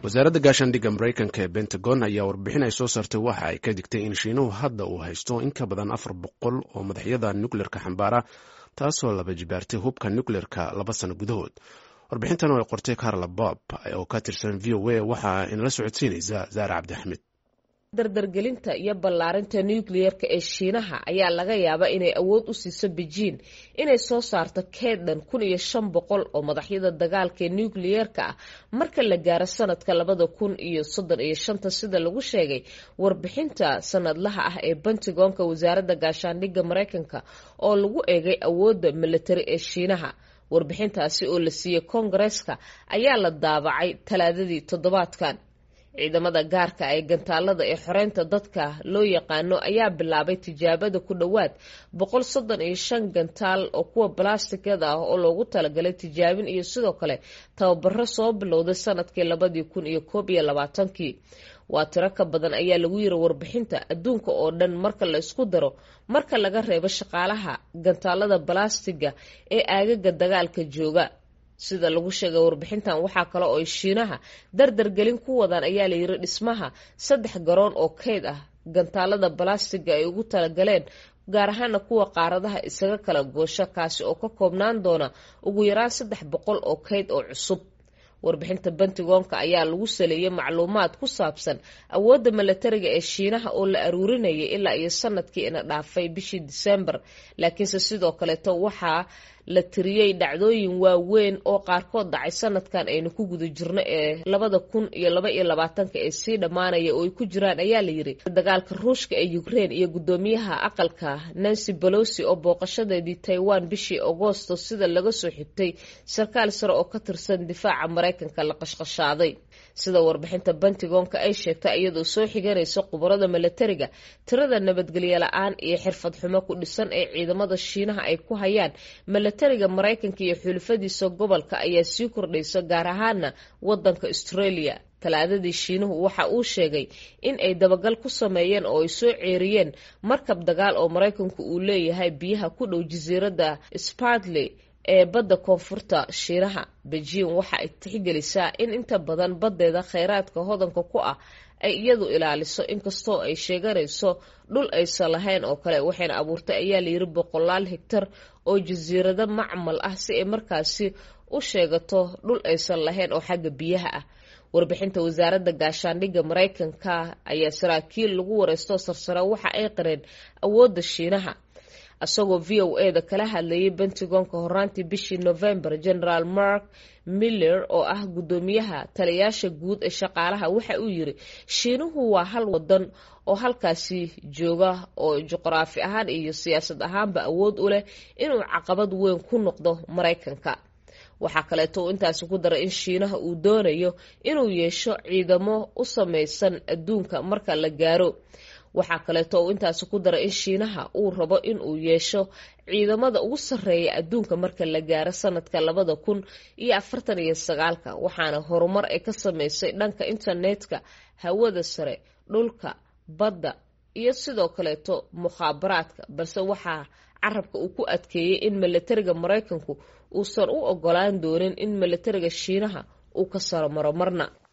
wasaaradda gaashaandhigga maraykanka ee pentagon ayaa warbixin ay soo saartay waxa ay ka digtay in shiinuhu hadda uu haysto in ka badan afar boqol oo madaxyada nukleerka xambaara taasoo laba jibaartay hubka nukleerka laba sano gudahood warbixintan oo ay qortay carla bob oo ka tirsan v o a waxaa inala socodsiinaysa zaare cabdixamed dardargelinta iyo ballaarinta nukliyeerka ee shiinaha ayaa laga yaabaa inay awood u siiso bejiin inay soo saarto keedhan kun iyo shan boqol oo madaxyada dagaalka ee nukliyeerka ah marka la gaaro sanadka labada kun iyo soddon iyo shanta sida lagu sheegay warbixinta sanadlaha ah ee pentagonka wasaaradda gaashaandhigga maraykanka oo lagu eegay awoodda militari ee shiinaha warbixintaasi oo la siiyey koongareeska ayaa la daabacay talaadadii toddobaadkan ciidamada gaarka ee gantaalada ee xoreynta dadka loo yaqaano ayaa bilaabay tijaabada ku dhowaad boqol soddon iyo shan gantaal oo kuwa balastikada ah oo loogu talagalay tijaabin iyo sidoo kale tababaro soo bilowday sanadkii labadii kun iyo koob iyo labaatankii waa tiro ka badan ayaa lagu yiri warbixinta adduunka oo dhan marka la isku daro marka laga reebo shaqaalaha gantaalada balastiga ee aagaga dagaalka jooga sida lagu sheegay warbixintan waxaa kale oo ay shiinaha dardargelin ku wadaan ayaa layiri dhismaha saddex garoon oo keyd ah gantaalada balastiga ay ugu talagaleen gaar ahaana kuwa qaaradaha isaga kala goosho kaasi oo ka koobnaan doona ugu yaraan saddex boqol oo keyd oo cusub warbixinta pentagonka ayaa lagu saleeyay macluumaad ku saabsan awoodda milatariga ee shiinaha oo la aruurinayay ilaa iyo sanadkii ina dhaafay bishii disembar laakiinse sidoo kaleeto waxaa la tiriyey dhacdooyin waaweyn oo qaarkood dhacay sanadkan aynu ku guda jirno ee labada kun iyo laba iyo labaatanka ee sii dhammaanaya oo ay ku jiraan ayaa la yiri dagaalka ruushka ee ukraine iyo guddoomiyaha aqalka nancy bolosi oo booqashadeedii taiwan bishii agoosto sida laga soo xigtay sarkaal sare oo ka tirsan difaaca maraykanka la qashqashaaday sida warbixinta pentagonka ay sheegtay iyadoo soo xiganaysa khubarada milatariga tirada nabadgelyo la-aan iyo xirfad xumo ku dhisan ee ciidamada shiinaha ay ku hayaan milatariga maraykanka iyo xulufadiisa gobolka ayaa sii kordhaysa gaar ahaana wadanka australia talaadadii shiinuhu waxa uu sheegay in ay dabagal ku sameeyeen oo ay soo ceeriyeen markab dagaal oo maraykanku uu leeyahay biyaha ku dhow jasiiradda spartley ee badda koonfurta shiinaha bejiin waxa ay tixgelisaa in inta badan baddeeda kheyraadka hodanka ku ah ay iyadu ilaaliso inkastoo ay sheeganayso dhul aysan lahayn oo kale waxayna abuurtay ayaa layiri boqolaal higtar oo jasiirado macmal ah si ay markaasi u sheegato dhul aysan lahayn oo xagga biyaha ah warbixinta wasaaradda gaashaandhigga maraykanka ayaa saraakiil lagu wareysto sarsare waxa ay qareen awoodda shiinaha isagoo v o e da kala hadlayay pentagonka horaantii bishii november generaal mark miller oo ah guddoomiyaha taliyaasha guud ee shaqaalaha waxa uu yiri shiinuhu waa hal wadan oo halkaasi jooga oo juqraafi ahaan iyo siyaasad ahaanba awood u leh inuu caqabad weyn ku noqdo maraykanka waxaa kaleeto uu intaasi ku daray in shiinaha uu doonayo inuu yeesho ciidamo u samaysan adduunka marka la gaaro waxaa kaleeto uu intaasi ku daray in shiinaha uu rabo in uu yeesho ciidamada ugu sarreeya adduunka marka la gaaro sanadka labada kun iyo afartan iyo sagaalka waxaana horumar ay ka sameysay dhanka internetka hawada sare dhulka badda iyo sidoo kaleeto mukhaabaraadka balse waxaa carabka uu ku adkeeyey in milatariga maraykanku uusan u ogolaan doonin in milatariga shiinaha uu ka saro maro marna